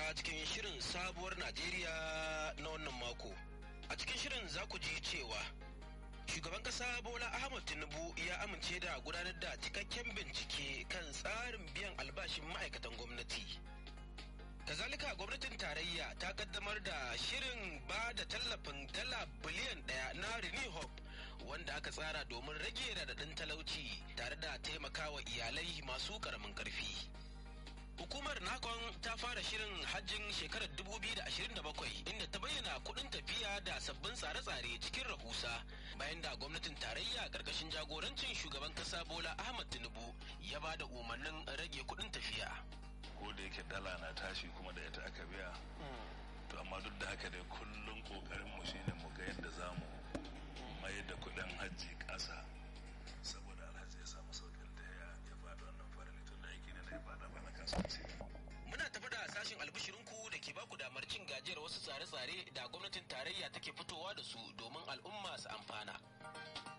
ta cikin shirin sabuwar Najeriya na wannan mako. A cikin shirin za ku ji cewa shugaban kasa Bola Ahmad Tinubu ya amince da gudanar da cikakken bincike kan tsarin biyan albashin ma'aikatan gwamnati. Kazalika gwamnatin tarayya ta kaddamar da shirin ba da tallafin dala biliyan daya na Renew Hope wanda aka tsara domin rage radadin talauci tare da taimakawa iyalai masu karamin karfi. Hukumar Nakon ta fara shirin hajjin shekarar 2027 inda ta bayyana kuɗin tafiya da sabbin tsare-tsare cikin rahusa bayan da gwamnatin tarayya ƙarƙashin jagorancin shugaban ƙasa Bola Ahmad Tinubu ya ba da umarnin rage kuɗin tafiya. Ko da yake dala na tashi kuma da ita aka biya. To amma duk da haka dai kullum ƙoƙarin mu shine mu ga yadda za mu mai da kuɗin hajji ƙasa saboda alhaji ya samu sauƙin da ya faɗi wannan farali tun da aiki ne da ya faɗa bana kasuwanci. Muna tafi da sashin albishirinku da ke baku damar cin gajiyar wasu tsare-tsare da gwamnatin tarayya take fitowa da su domin al'umma su amfana.